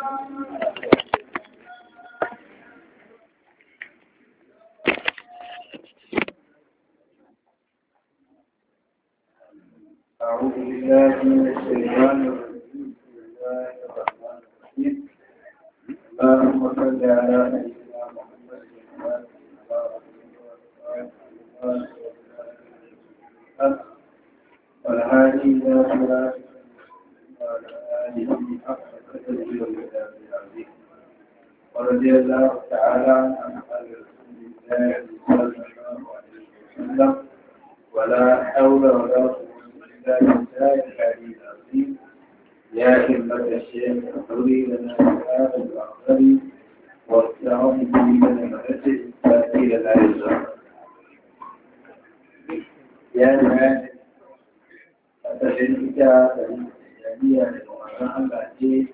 أعوذ بالله من الشيطان الرجيم بسم الله الرحمن الرحيم اللهم صل على سيدنا محمد والهادي إلى صراط وعلى آله حق قدره ومقداره العظيم ورضي الله تعالى عن أصحاب رسول الله صلى الله عليه وسلم ولا حول ولا قوة إلا بالله العلي العظيم يا همة الشيخ اغفري لنا هذا الأخضر واستعن به لنا الأجل فأتي لا يزال يا ناس أتشهد إجابة الإسلامية لمؤمن الله جيد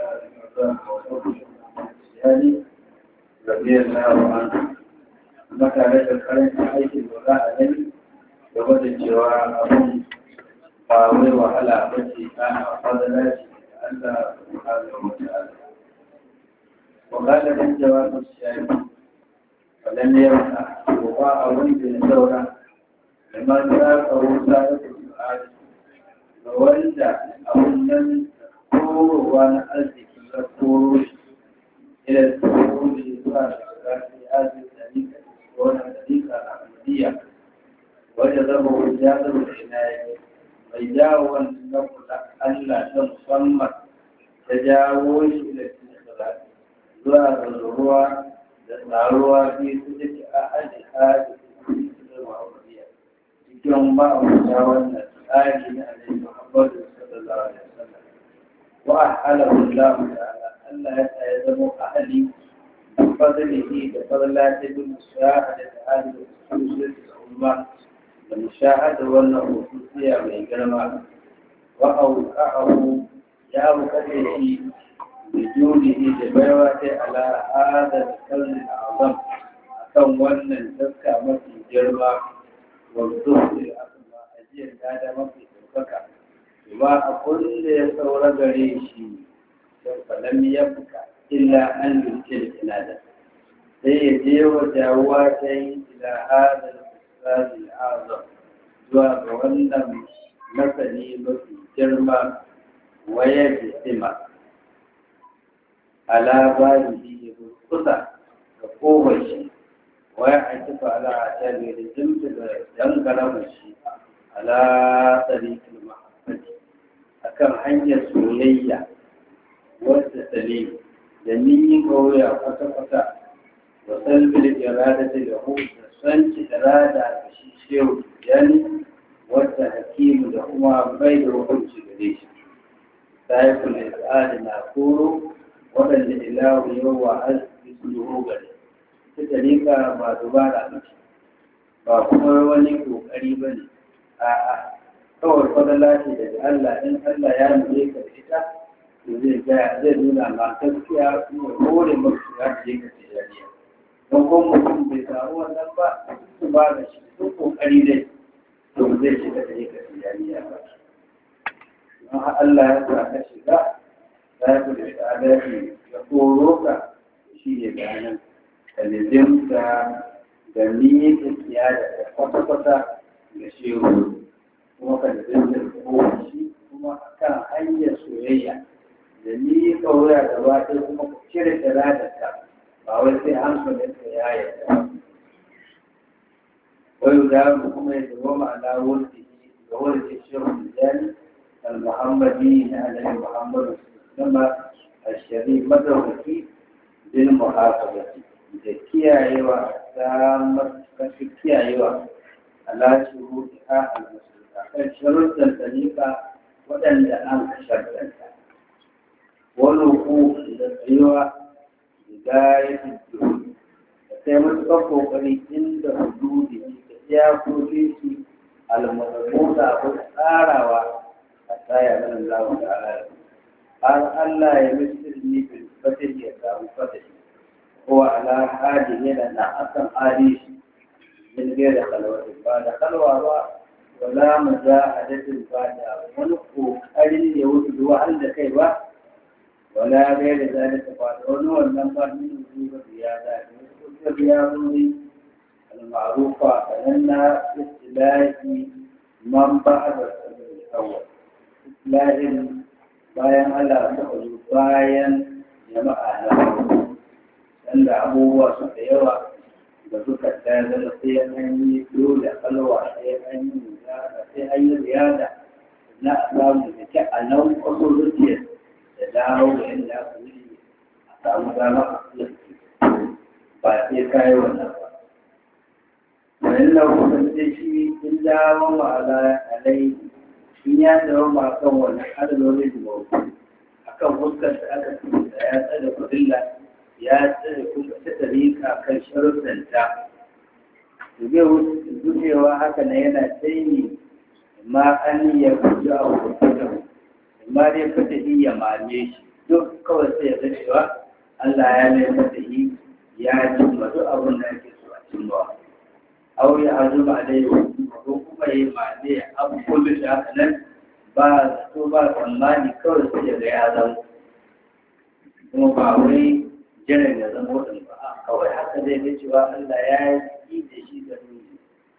رضي الله عنه متى لك الكلام حيث الولاء عليه da gwada cewa abin ba wai wahala ba ce ana fadala ce da Allah subhanahu wa ta'ala wa qala min jawab ash-shaykh falan yawma wa ba abin da ya saura liman za ka wuta da su'ad ga wanda abun nan korowa na arziki ya koro shi ila koro shi zuwa da zafi arziki da nika wannan da nika a Madiyya وجذبه الجاذب العناية ويجاو النقل ألا تصمت تجاوز إلى الاستخراج ظهر الروا للعروة في سجد أحد هذه المعروفية يوم ما أمساونا آل عليه محمد صلى الله عليه وسلم وأحله الله تعالى ألا يتعلم أهلي بفضله بفضل بالمساعدة هذه الخصوصية الأمة المشاهدة والنفوسية من جرمى وأوقعه يا مكتشي بجوده جبروته على هذا الكلم الأعظم أكون ون تذكى مفي جرمى والظهر الأسمى أجير هذا مفي تذكى وما أقول يصور غريشي فلم يبقى إلا أن يمكن إلى sai ya je wa jawuwa ta yi ila hadal misali azam zuwa ga wannan masani mafi girma waya jisima ala bayi ya kusa ga kowace waya a kifa ala a jami da jimta da dangara shi ala tsarikin mahaifati akan hanyar soyayya wadda salim da ni kauya kwata-kwata وسلب الإرادة له سنت إرادة شيء يعني والتحكيم لهما بين وحج قريش سائف الإسعاد ناكور وبل الإله يوى عز بسلوه قريش تتريكا ما دبارا مشي ba kuma wani kokari ba ne a kawai fadala ce daga Allah in Allah ya nuna ka da ita to zai zai nuna ma gaskiya kuma hore masu ya je ka tijariya don ko mutum bai samu wannan ba su ba da shi sun kokari dai to zai shiga da yake tijaniya ba don Allah ya sa ka shiga za ku da shahadari ya koro ka shi ne bayanan kalizimta da miƙa kiyada da kwata-kwata da shehu kuma ka da zinta ko shi kuma kan hanyar soyayya da miƙa wuya da ba kuma ku cire iradarka ba wai sai hankalinka ya yarda wai da mu kuma ya zama ma'ana wurfi ga wurfi shehu jani al-muhammadi na annabi muhammadu sama ashari madaukaki bin muhafazati da kiyayewa ta matuƙar kiyayewa ala shuru ha al-musulma kan sharuɗan dalika waɗanda an ka sharɗanta wani ku da tsayuwa hidayatul juhud sai matuƙar ƙoƙari inda hududi da iyakoki su almadabuta ko tsarawa a tsaya nan lawa da ala har Allah ya misir ni bil fatih ya samu fatih ko ala hadi yana na akan hadi min gaira kalwatin ba da kalwa ba wala mujahadatin ba da wani ƙoƙarin ya wuce zuwa da kai ba wala bai da zalika ba da wani wannan ba min zuwa ziyada ne wasu ziyarori al-ma'rufa sananna istilahi man ba'da sabil awwal istilahin bayan Allah ta zo bayan jama'a na wanda abubuwa suka yawa da suka tsaya zama sai an yi dole kalwa sai an yi ziyara sai an yi ziyara na a samu da ke a nan kwaso zuciya da dawo da yadda aka wuce a samu dama a kula ba sai kayi wannan ba wani na kusance shi in dawo ma alai in ya dawo ma kan wani adalolin da akan fuskar da aka da ya tsada kudilla ya tsada kuma ta tarika kan sharuɗanta zai gujewa haka na yana tsayi ma an ya guji a hukunan ma dai fata yi ya mame shi duk kawai sai ya zai cewa Allah ya mai fata yi ya cimma duk abin da ake so a cimma aure a zuba da yau ko kuma yi mame abu kullum da haka nan ba zato ba tsammani kawai sai ya ga ya zama kuma ba wai jiran ya zama wadin ba a kawai haka zai ga cewa Allah ya yi da shi da nuni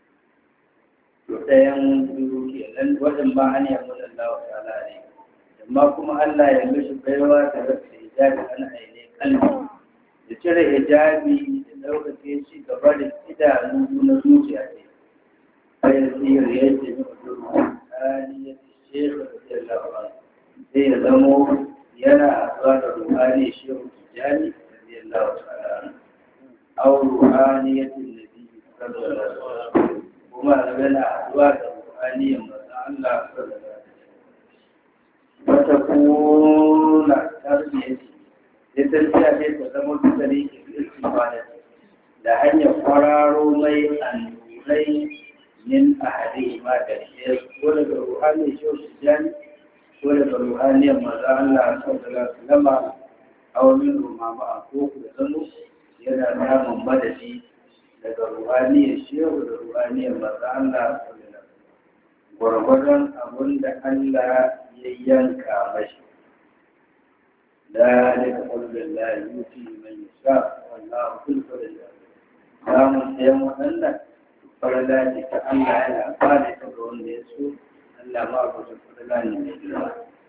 to ɗayan biyu ke nan wajen ba an yi mun Allah wa ta'ala ne amma kuma Allah ya mishi baiwa da rasa hijabi ana aine kalbi da cire hijabi da ɗaukake shi gaba da idanu na zuciya ne bayan siyar yadda ya mutu ruhani shekh radiyallahu anhu sai ya zamo yana zuwa da ruhani shehu tijani radiyallahu ta'ala anhu aw ruhaniyatin nabi sallallahu alaihi wasallam kuma yana zuwa da ruhaniyan manzon Allah sallallahu alaihi wasallam wata kuna tarbiyyaci sai tarbiya ce ta zama tutare ke istifada da hanyar kwararo mai annurai min ahadi ma da shi ko daga ruhani shi wasu jani ko daga ruhaniyar maza Allah sallallahu alaihi wasallam aw min rumama a ko da zanu yana samun madadi daga ruhaniyar shehu da ruhaniyar maza Allah sallallahu alaihi wasallam gwargwadon abin da Allah ya yanka mashi ذلك قول الله يؤتي من يشاء والله ذو الفضل العظيم samun ɗayan waɗannan farla ce ta Allah yana ba da ta ga wanda ya so Allah ma ba ta farla ne mai girma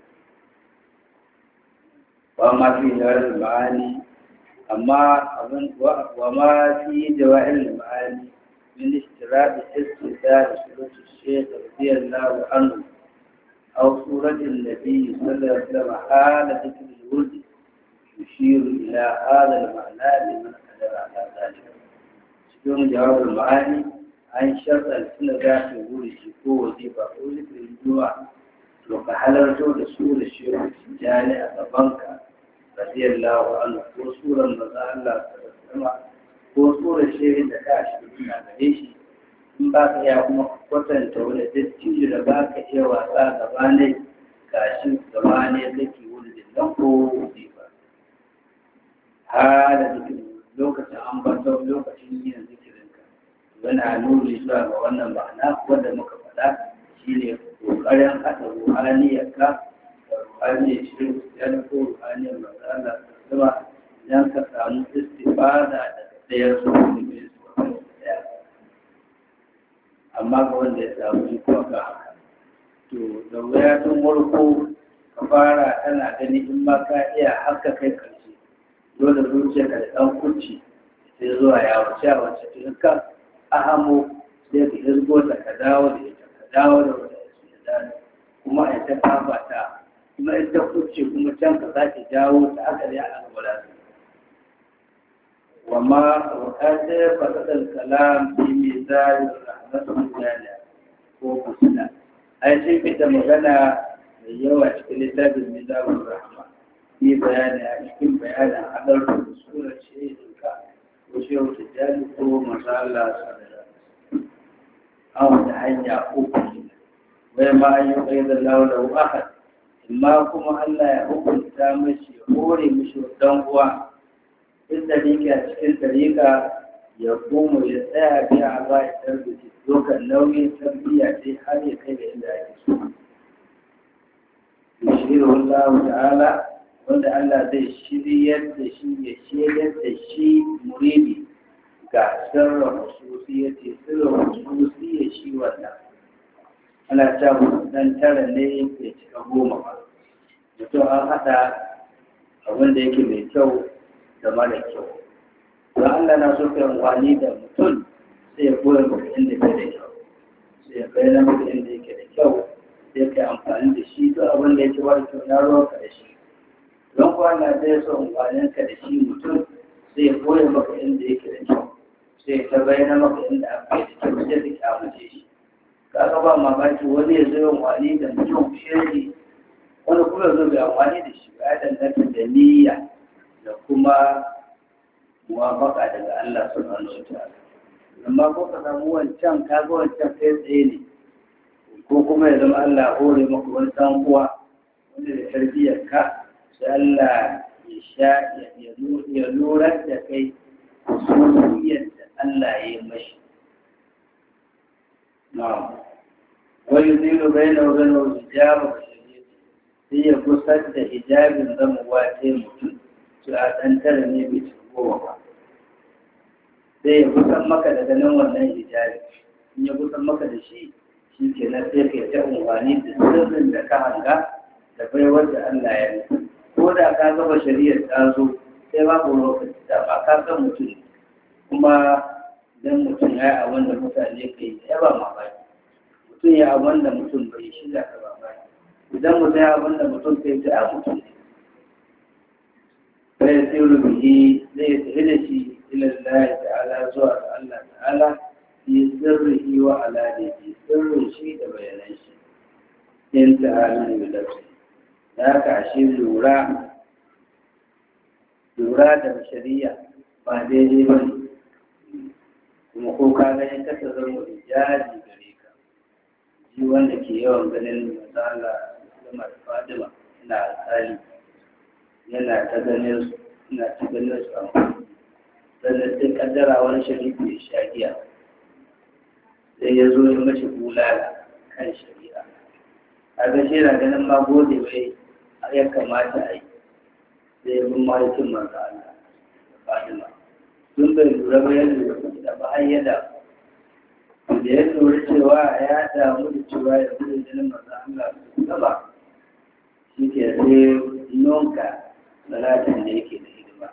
wa ma fi jawahir ma'ani amma abin wa ma fi jawahir ma'ani min istirabi istidar surat shaykh radiyallahu anhu aw surat an-nabi sallallahu alaihi wasallam hala dhikr al-wurd يشير إلى هذا المعنى لمن قدر على ذلك cikin jawabin ma'ani an sharɗa suna za su wuri shi ko waje ba ko zikirin zuwa to ka halarto da su da shi jani a gabanka radiyallahu anhu ko suran maza Allah sama ko suran shirin da ka shi na gare shi in ba ka iya kuma kwatanta wani dattijo da ba ka iya wasa gaba ne gashi gaba ne kake wuri da nan ko waje ba hala zikirin lokacin ambaton lokacin yin zikirinka yana nuni zuwa ga wannan ma'ana wanda muka faɗa shine kokarin haɗa ruhaniyarka da ruhaniyar shirin ya ko ruhaniyar matsala da zama idan ka samu istifada daga ɗayar su ne su ɗaya amma ga wanda ya samu iko ga haka to da wuya tun farko ka fara tana gani in ma ka iya haka kai karshe dole zuciyarka da ɗan kunci sai zuwa ya wuce a wacce tun ka ahamo sai ka hirgo ta ka dawo da ita ka dawo da wata ya dawo kuma a ta kafa ta kuma in ta kuce kuma can ka sake jawo ta haka dai a gwada su wama wakatar fasadar kalam fi mizan rahmatun jana ko fasila ai sai fita magana mai yawa cikin littafin mizan rahma yi bayani a cikin bayanin haɗar da surar shaidinka ko shehu tijjani ko masala sadara an wata hanya uku wai ma an yi kai da laulau ahad amma kuma Allah ya hukunta mashi hore mashi dan uwa in da yake a cikin tarika ya koma ya tsaya biya a ba ya tarbici dokan nauyin tarbiyya sai har ya kai da inda ake so yushiru Allah ta'ala wanda Allah zai shiryar da shi ya shiryar da shi muridi ga sirrin hususi ya ce sirrin hususi ya shi wannan ana ta dan tara ne ya cika goma ba mutum an haɗa abin da yake mai kyau da mara kyau don Allah na so kai amfani da mutum sai ya koya maka inda ke da kyau sai ya bayyana maka inda yake da kyau sai kai amfani da shi duk abin da yake wani kyau na ruwa ka da shi don kuwa na zai so amfanin ka da shi mutum sai ya koya maka inda yake da kyau sai ta bayyana maka inda aka yi da kyau sai ka kyamace shi kaga ba mamaki wani ya zo yin wani da mutum shirki wani kuma zo bai amfani da shi ya danganta da niyya da kuma muwafaka daga Allah subhanahu wa ta'ala amma ko ka samu wancan ka ga wancan kai tsaye ne ko kuma ya zama Allah hore maka wani dan uwa wanda da tarbiyyar ka sai Allah ya sha ya lura da kai hususiyar da Allah ya yi mashi na'am wa yuzilu bainahu wa bainahu hijaba sai ya kusar da hijabin zamuwa ta mutum su a ɗan tara ne bai ci goma ba sai ya kusan maka da ganin wannan hijabi in ya kusan maka da shi shi ke nan sai ka ta umarni da sirrin da ka hanga da baiwar da Allah ya yi ko da ka gaba shari'ar ta zo sai babu lokaci da ba ka san mutum kuma dan mutum ya yi abin da mutane ka yi ya ba mamaki mutum ya abin da mutum bai shi da ka mamaki idan mutum ya abin da mutum kai ta mutum ne bai tsiru bihi zai tafi da shi ila Allah ta'ala zuwa ga Allah ta'ala fi sirrihi wa alanihi sirrin shi da bayanan shi in ta'ala ne da lafi da ka shi lura lura da shari'a ba daidai ba ne kuma ko ka ganin kasa zama hijabi gare ka ji wanda ke yawan ganin matsala Umar Fadima ina alƙali yana ta ganin su ina ta ganin su amma sannan sai kaddara wani sharifi ya sha giya sai ya zo ya mashi bulala kan shari'a a ga shi na ganin ma gode bai ya kamata a yi sai ya bin mahaifin manzo Allah da Fadima tun bai lura ba ya lura da ba har yada da ya lura cewa ya damu da cewa ya zai jinin manzo Allah su gaba shi ke sai nonka salatin da yake da hidima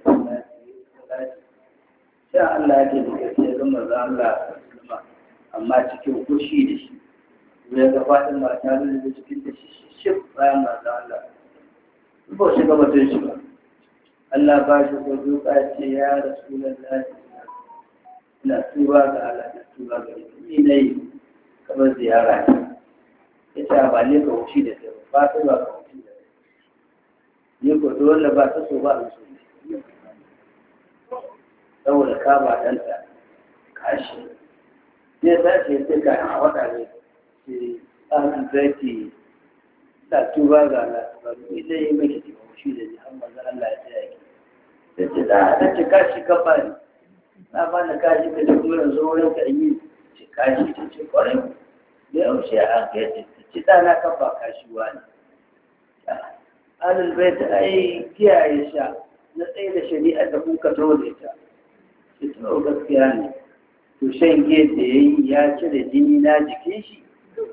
sai Allah ya ke da gaske ga manzo Allah sallama amma cikin kushi da shi ya ga fadin mata da cikin da shi shi bayan manzo Allah ba shi ga batun shi ba Allah ba shi ko duka ce ya rasulullahi ina tuba ga Allah na tuba ga ni nayi kamar ziyara ya ce ba ne ka wuce da kai ba ta ba ka wuce da kai ni ko dole ba ta so ba a so saboda ka ba ɗanta kashi ne ta ce sai ka a wata ne ce an zaki ta tuba ga Allah ba ni dai mai ki ba wuce da ni amma ga Allah ya tsaya ki ta ce da ta ce kashi ka ba ni na ba na kashi ka da kuma yanzu wurin ka yi ce kashi ta ce kwarai da yaushe an kai ci ɗana kan ba kashiwa ne. Alul bai ta ai kiyaye sha na tsaye da shari'ar da kuka zo da ita. Shi to gaskiya ne. To shan giya da ya yi ya cire jini na jikin shi.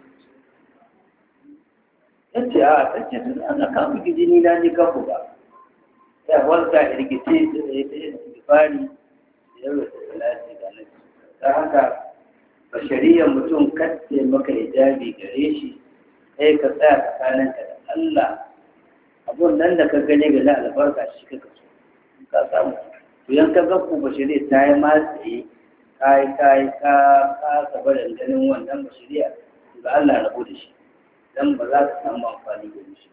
Ya ce a ta ce tun ana kama ki jini na ni kanku ba. Ya walta irgice da ya ta yi fari da yawa da salati da nan. Ta haka bashariyar mutum kace maka hijabi gare shi sai ka tsaya tsakaninka da Allah abun nan da ka gane ga na albarka shi ka kaso ka samu to yan ka ga ku bashariya ta yi matsayi ka yi ka yi ka ka saba da ganin wannan bashariya ga Allah rabu da shi dan ba za ka samu amfani da shi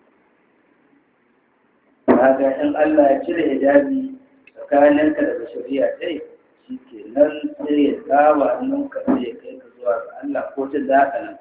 kaga in Allah ya cire hijabi tsakaninka da bashariya dai shi ke nan sai ya tsawa nan ka sai ya kai ka zuwa ga Allah ko ta da haka nan ka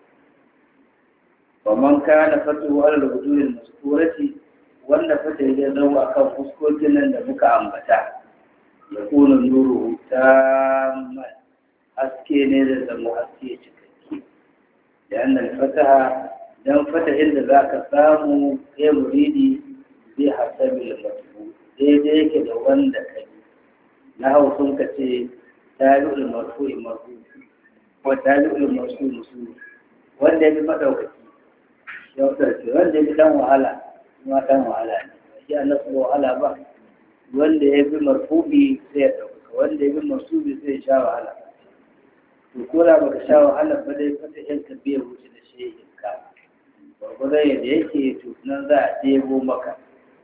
wa man kana fatu ala al-wujud al-mazkurati wanda fata ya zama akan fuskokin nan da muka ambata ya kuna nuru tamman haske ne da zama haske cikakke da annal fataha dan fata inda zaka samu kai muridi tabil marfu daidai yake da wanda kai na hau sun ka ce tabi'ul marfu marfu ko tabi'ul marfu musu wanda ya fi madaukaki ya wuce wanda ya fi dan wahala kuma dan wahala ne shi Allah su wahala ba wanda ya fi marfubi sai ya dauka wanda ya fi marfubi sai ya sha wahala to ko da baka sha wahala ba dai fata yanka biya wuce da shehin ka gwargwadon yadda yake to nan za a ɗebo maka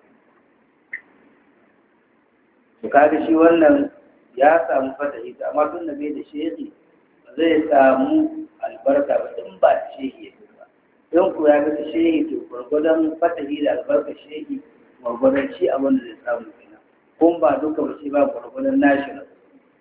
to kaga shi wannan ya samu fatahi amma tun da bai da shehi zai samu albarka ba in ba da shehi ya ba don ku ya ga shehi to gwargwadon fatahi da albarka shehi gwargwadon shi abin da zai samu kenan kun ba duka ba shi ba gwargwadon nashi na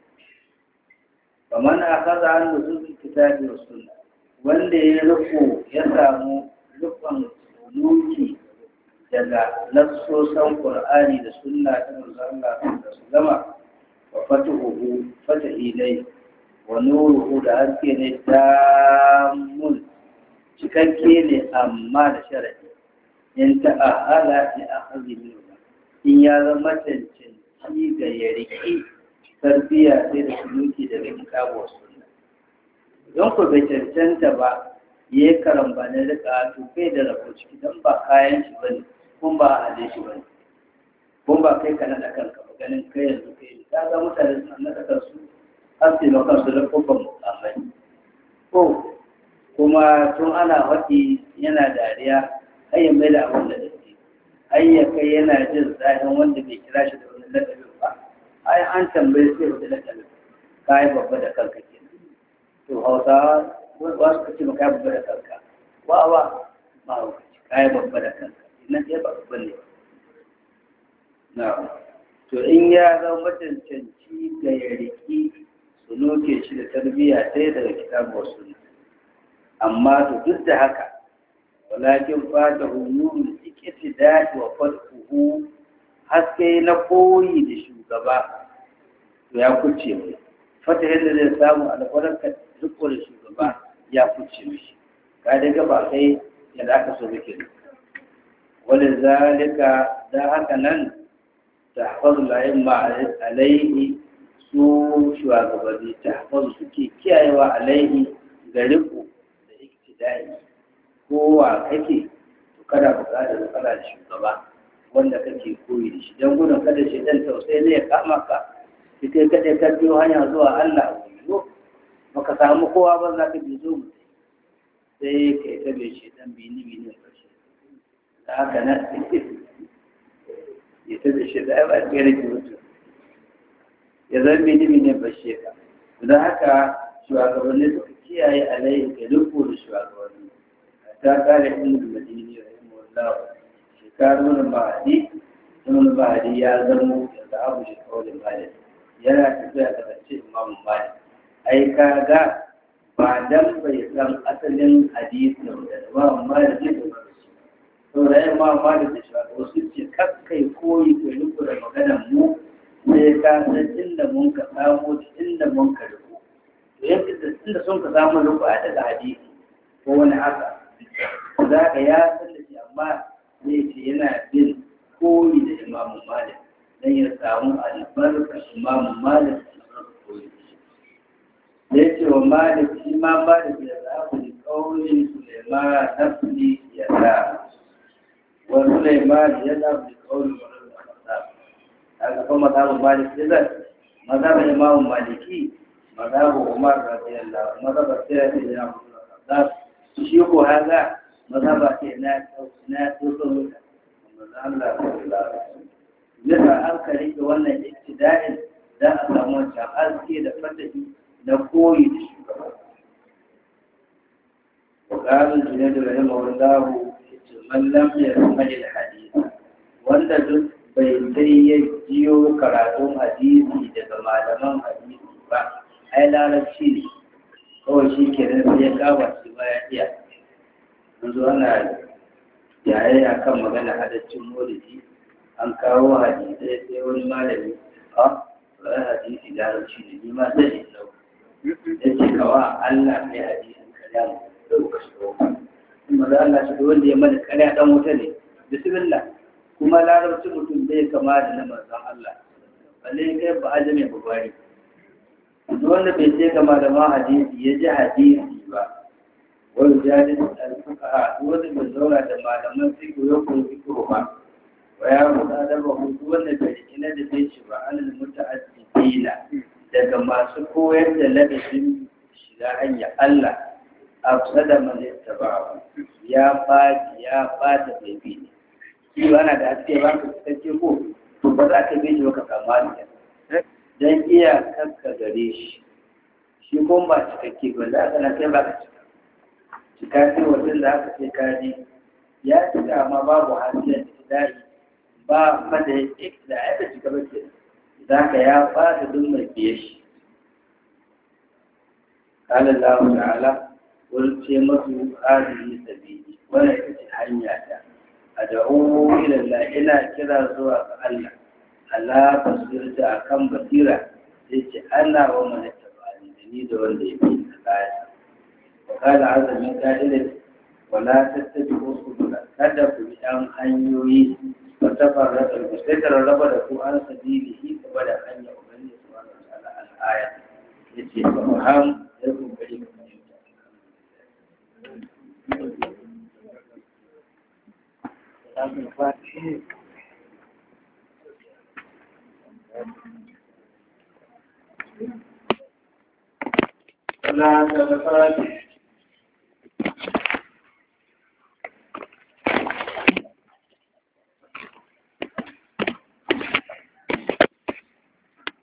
kamar a kaza an da zuzun kitabi wa sunna wanda ya rufo ya samu rufan nuki daga nassosan qur'ani da sunna ta manzo Allah da su gama wa fatuhu fatahi dai wa nuruhu da haske ne damun cikakke ne amma da sharadi in ta'ahala li akhadhi minhu in ya zama cancanci ga ya riki tarbiyya sai da suluki daga kitabu wa sunna don ku bai cancanta ba ya yi karamba na rika to bai da rabo ciki don ba kayan shi bane kun ba a hade shi bane kun ba kai ka naɗa kanka ba ganin kai yanzu kai ne ta ga mutane suna naɗa kansu har sai na kansu da kubban mukamai ko kuma tun ana faɗi yana dariya har ya mai da abin da dake har ya kai yana jin zahin wanda bai kira shi da wani lakabin ba ai an tambaye sai wata lakabin ka yi babba da kanka kenan to hausawa wasu ka ce ba ka yi babba da kanka wa wa ba ka yi babba da kanka nan ɗaya ba babban ne na to in ya zama matancanci ga ya riki su noke shi da tarbiyya sai daga kitabu wasu amma to duk da haka walakin fata hunurul ikiti da'i wa fadhuhu haske na koyi da shugaba to ya kuce mai fata yadda zai samu albarkar duk da shugaba ya kuce mishi ka daga ba kai yadda aka so muke wani zalika da haka nan ta hafazu layin ma alaihi su shugabanni ta hafazu suke kiyayewa alaihi ga riko da iktidai kowa kake to kada buƙatar matsala da shugaba wanda kake koyi da shi don gudun kada shi dan tausayi ne ya kama ka ki kai kaɗai ka biyo hanya zuwa Allah yo baka samu kowa ba za ka bi zo mu sai kai ta bai shi dan bini bini ƙarshe da haka na ya ta bai shi da ba ta rike mutu ya zan bini bini bashe ka don haka shugabanni suka kiyaye alaihi ga riko da shugabanni ta kare ilmin madini rahimahullah shekarun mahadi ibn mahadi ya zamo da abu shi kawai malik yana tafiya da ce imam malik ai kaga ba dan bai san asalin hadisin da imam malik ya ba to da imam malik da shi wasu ce kakkai koyi ko riko da maganar mu sai ka san inda mun ka samu inda mun ka riko to yadda inda sun ka samu riko a daga hadisi ko wani haka za ka ya san da shi amma zai ce yana bin koyi da imamu malik don ya samu albarka imamu malik da koyi da ya ce wa malik shi ma malik ya zaɓu da kauli suleiman nafsi ya da wa suleiman ya zaɓu da kauli wani da masa haka kuma mazhabin malik ya zai mazhabin imamu maliki mazhabin umar radiyallahu mazhabin sai ya ce shi ko haza mazhaba ce na na tsotson wuta manzo Allah sallallahu alaihi wasallam an ka rike wannan iktida'in da a samu wancan aski da fatahi na koyi da shugaba وقال الجنيد رحمه الله من لم يسمع الحديث wanda duk bai sai ya jiyo karatun hadisi daga malaman hadisi ba ai larabci ne kawai shi kenan sai ya kama shi ba ya iya yanzu ana yaye a kan magana hadaccin molidi an kawo hadisai sai wani malami a wani hadisi da harci ne ni ma zai yi sau ya ce kawa Allah mai hadisin karya mu sai ka shiga wuta in ma za Allah shiga wanda ya mana karya dan wuta ne bismillah kuma kuma larabci mutum bai kama da na manzon Allah balle kai ba ajame ba bari duk wanda bai je kama da ma hadisi ya ji hadisi ba wani jadin alfuka wanda bai zauna da malaman fiƙo ya koyi fiƙo ba wa ya ruda da ba hutu wanda bai ina da bai shi ba alal muta'addidina daga masu koyar da ladabin shiga hanya Allah afsada man ittaba'ahu ya baki ya bata bai bi ne shi ba na da haske ba ka cikakke ko to ba za ka bi shi ba ka samu alƙa dan iya kanka gare shi shi kuma ba cikakke ba za ka na kai ba ka cika cika ce wajen da aka ce kaji ya cika amma babu hasiyar da ba mada da ya ta cika ba ke za ka ya fata duk mai biye shi قال الله تعالى قل ce masu هذه sabili wannan ita ce hanya ta ad'u ila Allah ina kira zuwa ga Allah Allah basirta akan basira sai ce ana wa man tabani da ni da wanda ya bi tsaya wa qala azza min qa'ilin wa la tattabi'u subula kada ku bi an hanyoyi wa tafarraqu bi sai raba da ku an sabilihi gaba da hanya ubangiji subhanahu wa ta'ala al-aya yace fa faham sai ku bari ku fahimta ولا تلفات